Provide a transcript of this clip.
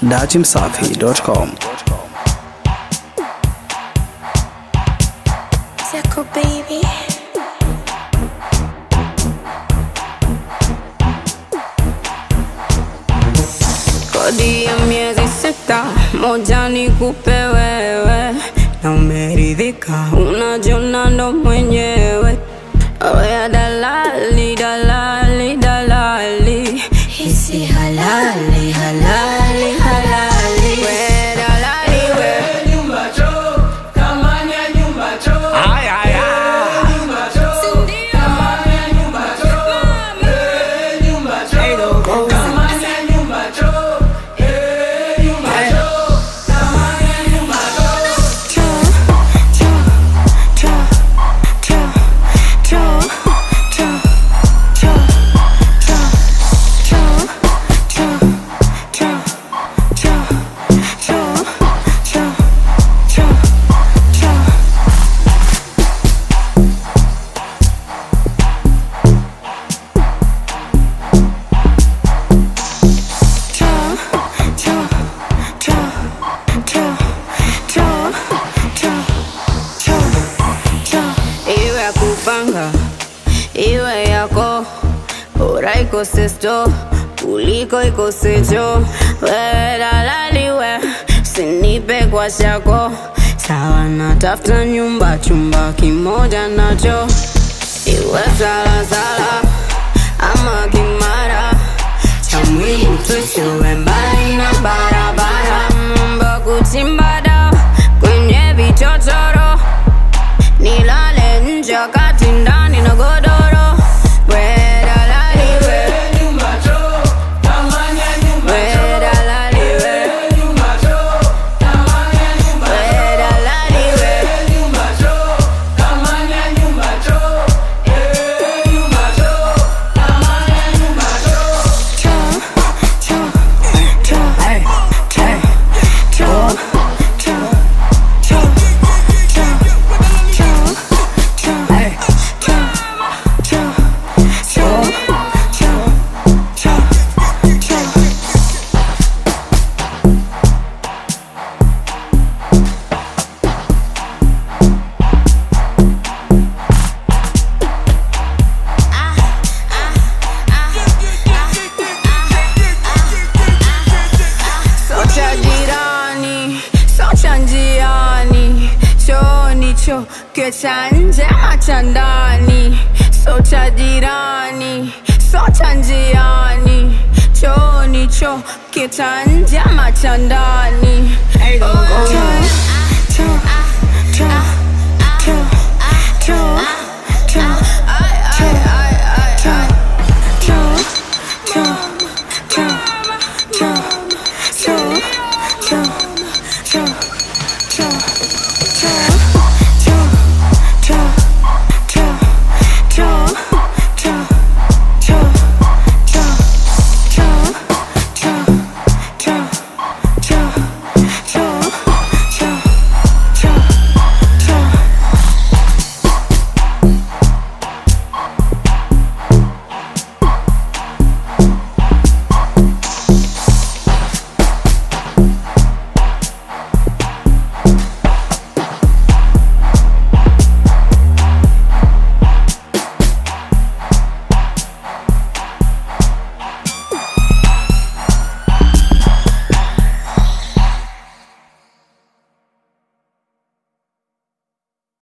datimsafi.com. Tickle baby. Kodi ya miezi sita, moja ni kupe wewe, na umeridhika, unajiona ndo mwenyewe. Oya dalali, dalali, dalali, hisi halali, halali, halali. We dalali, we iwe ya kupanga iwe yako bora ikose sto kuliko ikosecho wewe dalaliwe sinipe kwa shako sawa natafuta nyumba chumba kimoja nacho iwe salasala ama kimara cha muhimu tusiwe mbali na barabara mambo kuchimba dawa kwenye vichochoro nilale nje wakati ndani na godoro We dalali we. We dalali we. We dalali we. Socha jirani, socha njiani, chooni cho kecha nje ama cha ndani. Socha jirani, socha njiani, chooni cho kecha nje ama cha ndani. Cho, cho, cho, cho, cho, cho,